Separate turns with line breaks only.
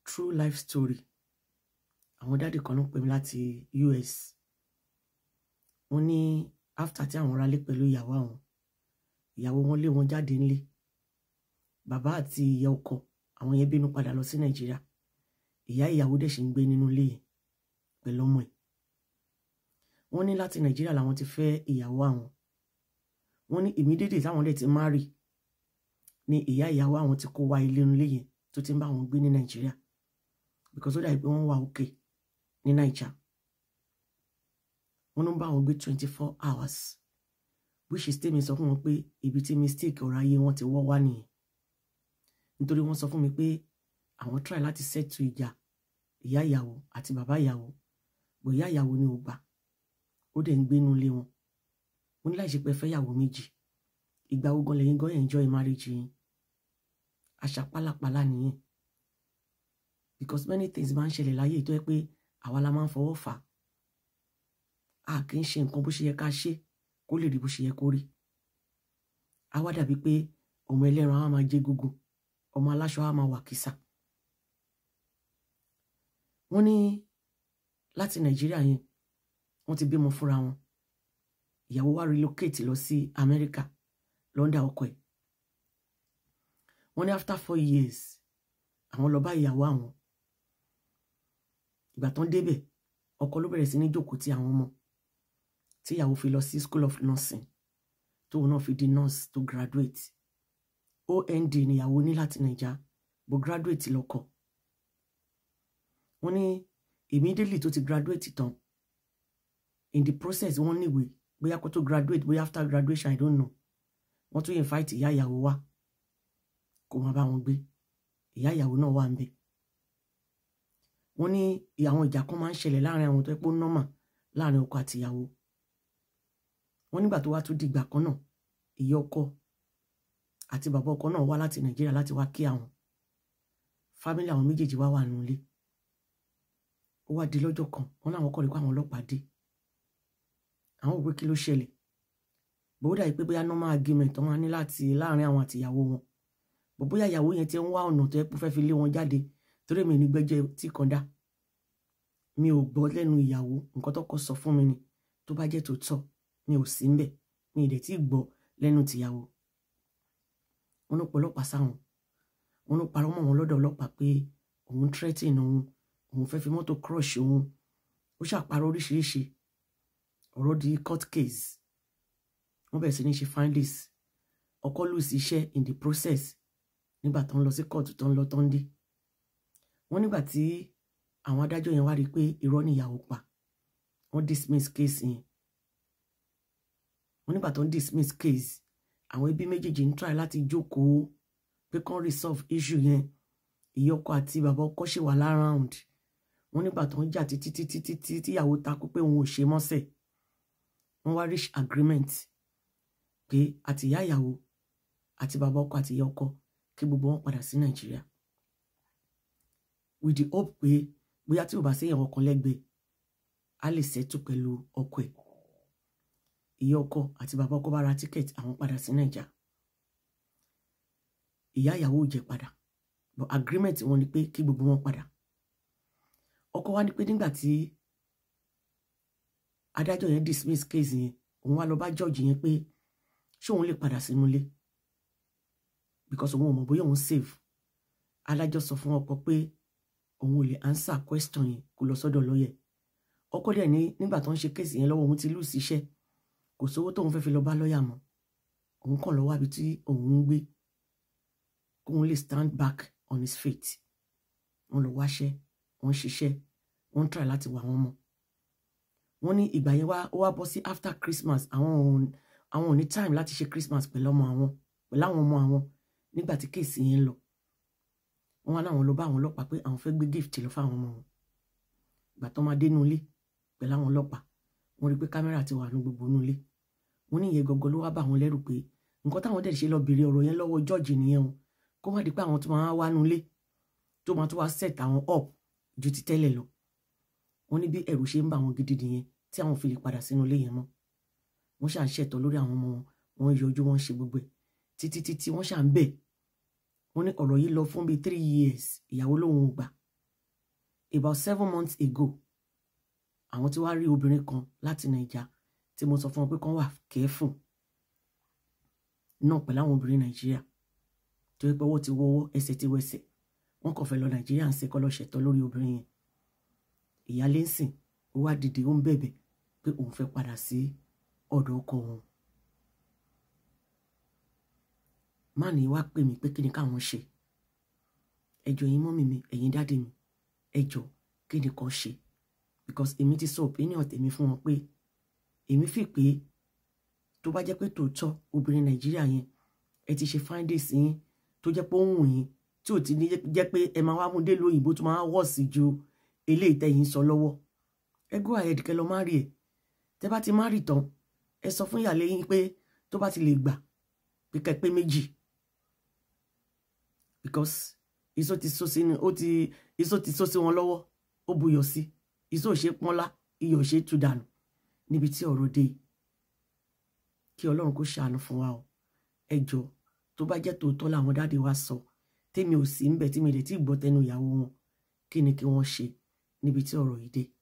true life story àwọn dáàdì kan ló pè mí láti US wọ́n ní after tí àwọn ralé pẹ̀lú ìyàwó àwọn ìyàwó wọn lé wọn jáde ńlé bàbá àti ìyá ọkọ àwọn yẹn bínú padà lọ sí Nàìjíríà ìyá ìyàwó dẹ̀ ṣì ń gbé nínú ilé yẹn pẹ̀lú ọmọ ẹ̀ wọ́n ní láti Nàìjíríà làwọn ti fẹ́ ìyàwó àwọn wọ́n ní immediately táwọn dẹ̀ ti marry ni ìyá ìyàwó àwọn ti kó wá ilé ilé yẹn tó ti ń bá àwọn gbé ní Nàìjíríà because ó dàbí pé wọ́n wà òkè ní Naija wọ́n ló ń bá àwọn gbé twenty four hours which is tèmi sọ fún wọn pé ibi tí mistake ọ̀rọ̀ ayé wọn ti wọ́ wá nìyẹn nítorí wọ́n sọ fún mi pé àwọn try láti settle ìjà ìyá ìyàwó àti bàbá ìyàwó bò ìyá ìyàwó ni ò gbà ó dẹ̀ ń gbénu ilé wọn mo ní láì ṣe pé fẹ́yàwó méjì ìgbà ogun lẹ́yìn gan enjoy marriage yín àṣà pálapàla nìyẹn because many things máa ń ṣẹlẹ̀ láyé tó yẹ pé àwa la máa ń fọwọ́ fà á kì í ṣe nǹkan bó ṣe yẹ ká ṣe kó lè rí bó ṣe yẹ kó rí á wá dàbí pé ọmọ ẹlẹ́ran á máa jẹ gógó ọmọ aláṣọ á máa wà kìsà wọ́n ní láti nàìjíríà yẹn wọ́n ti bímọ fúnra wọn ìyàwó wa relocate lọ sí amẹ́ríkà lọ́ndà ọkọ ẹ̀ wọ́n ní after four years àwọn lọ bá ìyàwó àwọn ìgbà tán débẹ̀ ọkọ ló bẹ̀rẹ̀ sí ní jókòó ti àwọn ọmọ tí ìyàwó fi lọ sí school of nursing tóun náà fi di nurse tó graduate OND níyàwó ní láti nàìjà bó graduate lọ́kọ wọ́n ní immediately tó ti graduate tán in the process wọ́n níwèé bóyá kó tó graduate bóyá after graduation i don't know wọ́n tún invite ìyá ìyàwó wá kó máa bá wọn gbé ìyá ìyàwó náà wà ń bẹ̀ wọ́n ní àwọn ìjà kan máa ń ṣẹlẹ̀ láàrin àwọn tó ẹ pé ó nọ́mà láàrin ọkọ àti ìyàwó wọ́n nígbà tó wá tún dìgbà kan náà ìyá ọkọ àti bàbá ọkọ náà wá láti nàìjíríà láti wá kí àwọn fámílì àwọn méjèèjì wá wà nílé ó wá di lọ́jọ́ kan wọ́n láwọn kọ́ rí pé àwọn ọlọ́pàá dé àwọn òwe kí ló ṣẹlẹ̀ bó dàbí pé bóyá normal argument wọn ní láti láàrin àwọn àtìyàwó wọn bó bóyá ìyàwó yẹn ti ń wá ọ̀nà tó yẹ kó fẹ́ fi lé wọn jáde torí mi ní gbẹ́jẹ́ tí kan dá mi ò gbọ́ lẹ́nu ìyàwó nǹkan tó kọ́ sọ fún mi ni tó bá jẹ́ tòótọ́ mi ò sí ńbẹ̀ mi ì dẹ̀ tí gbọ́ lẹ́nu tìyàwó wọn ló pọlọ́pàá sáwọn wọn ló parọ́ mọ́ wọn lọ́dọ̀ ọlọ́pàá pé òun threatening òun òun fẹ́ fi mọ́tò crush òun ó ṣàparọ́ oríṣiríṣi ọ̀rọ̀ di court case wọ́n bẹ̀rẹ̀ sí ní ṣe findings ọkọ lose iṣẹ́ in the process nígbà tó ń lọ sí kóòtù tó ń lọ tó ń dé wọ́n nígbà tí àwọn adájọ́ yẹn wá rí i pé irọ́ níyàwó pa wọ́n dismiss case yẹn wọ́n nígbà tó ń dismiss case àwọn ẹbí méjèèjì ń try láti jókòó pé kán resolve issue yẹn ìyá ọkọ àti bàbá ọkọ ṣì wà láround wọ́n nígbà tó ń jà títí títí títí tíyàwó takú pé òun ò ṣe mọ́sẹ̀ wọ́n wá reach agreement pé àti ìyá ìyàwó àti bàbá ọkọ àti ìyá ọkọ kí gbogbo wọn padà sí nàìjíríà with the hope pé bóyá tí ò bá séyàn ọkàn lẹ́gbẹ̀ẹ́ á lè ṣètò pẹ̀lú ọkọ ẹ̀ ìyá ọkọ àti bàbá ọkọ bá ra tíkẹ́ẹ̀tì àwọn padà sí nàìjà ìyá ìyàwó ò jẹ́ padà but agreement wọn ni pé kí gbogbo wọn padà ọkọ wa ní pé nígbà tí adájọ́ yẹn dismiss case yẹn òun wá lọ bá judge yẹn pé ṣé òun lè padà sínú ilé because òun ò mọ̀ bóyá òun save adájọ́ sọ fún ọkọ pé òun ò lè answer question yẹn kó lọ sọ́dọ̀ lọ́yẹ̀ ọkọ dẹ̀ ní nígbà tó ń ṣe case yẹn lọ́wọ́ òun ti lù síṣẹ́ kò sówó tóun fẹ́ fi lọ bá lọ́yà mọ́ òun kàn lọ wábi tí òun ń gbé kóun lè stand back on his feet wọ́n lọ wáṣẹ́ wọ́n ṣiṣẹ́ wọ́n try láti wà wọ́n mọ́ wọ́n ní ìgbà yẹn wá ó wá bọ́ sí after Christmas àwọn òun àwọn ò ní time láti ṣe Christmas pẹ̀lú ọmọ àwọn pẹ̀lú àwọn ọmọ àwọn nígbà tí kéèsì yẹn ń lọ wọ́n wá láwọn lọ bá àwọn ọlọ́pàá pé àwọn fẹ́ gbé gift lọ fáwọn ọmọ wọn ìgbà tó máa dénú ilé pẹ̀lú àwọn ọlọ́pàá wọ́n rí pé kámẹ́rà ti wà ní gbogbo inú ilé wọ́n ní ìyẹn gọgọ ló wá bá àwọn lẹ́rù pé nǹkan táwọn dẹ̀ ṣe lọ béèrè ọ̀rọ̀ yẹn lọ́wọ́ jọ́ọ̀jì nìyẹn o kó má di pé àwọn tó máa wá nú ilé tó máa tó wá set àwọn up ju ti tẹ́lẹ̀ lọ wọ́n ní bí ẹ̀rù ṣe ń bà wọ́n gidi nìyẹn tí àwọn fi lè padà sínú ilé yẹn mọ́ wọ́n ṣà ń ṣẹ̀tọ́ lórí àwọn ọmọ wọn wọ́n yọjú wọ́n ṣe gbogbo ẹ̀ títí títí wọ́n ṣà ń bẹ̀ wọ́n ní ọ̀rọ̀ yìí lọ fún bíi three years ìyàwó lòun ò gbà about seven months ago àwọn tí wàá rí obìnrin kan láti nàìjà tí mo sọ fún wọn pé kán wà careful náà pẹ̀lú àwọn obìnrin nàìjíríà tó yẹ pé owó ti wọ́wọ́ ẹsẹ̀ ti wẹsẹ̀ wọ́n kàn fẹ́ lọ nàìjíríà ń ṣe kọ́ lọ́ọ́ ṣẹ̀tọ́ lórí obìnrin yẹn ìyáálé ń sìn ó wá dìde ó ń bẹ̀bẹ̀ pé òun fẹ́ padà sí ọ̀dọ̀ ọkọ òun máàní wá pè mí pé kí ni káwọn ṣe ẹjọ́ yín mọ́mì mi ẹ̀yin dáàdì mi ẹjọ́ kí ni kan ṣe because èmi ti sọ opinion tèmi fún wọn pé èmi fi pé tó bá jẹ́ pé tòótọ́ obìnrin nàìjíríà yẹn ẹ ti ṣe findings yín tó jẹ́ pé ó ń wù yín tí ò ti ní jẹ́ pé ẹ máa wá mú dé lóyìnbó tó máa wọ̀ sí ju eléyìí tẹ̀yìn sọ lọ́wọ́ ẹ go ahead kẹ́ lọ má rí ẹ̀ tẹ́ bá ti má rí tán ẹ sọ fún ìyàlẹ́ yín pé tó bá ti lè gbà pé kẹ́ pé méjì because iṣó ti só sí ó ti iṣó ti só sí wọn lọ́wọ́ ó buyọ̀ sí iṣó ò ṣe pọ́nlá iyọ̀ ò ṣe tú dànù níbi tí ọ̀rọ̀ dé kí ọlọ́run kó ṣàánú fún wa o ẹ jọ tó bá jẹ́ tòótọ́ làwọn dáàdi wa sọ tèmi ò sí ń bẹ̀ tí mi lè tí gbọ́ tẹnu ìyàwó wọn kí ni kí wọ́n ṣe níbi tí ọ̀rọ̀ yìí dé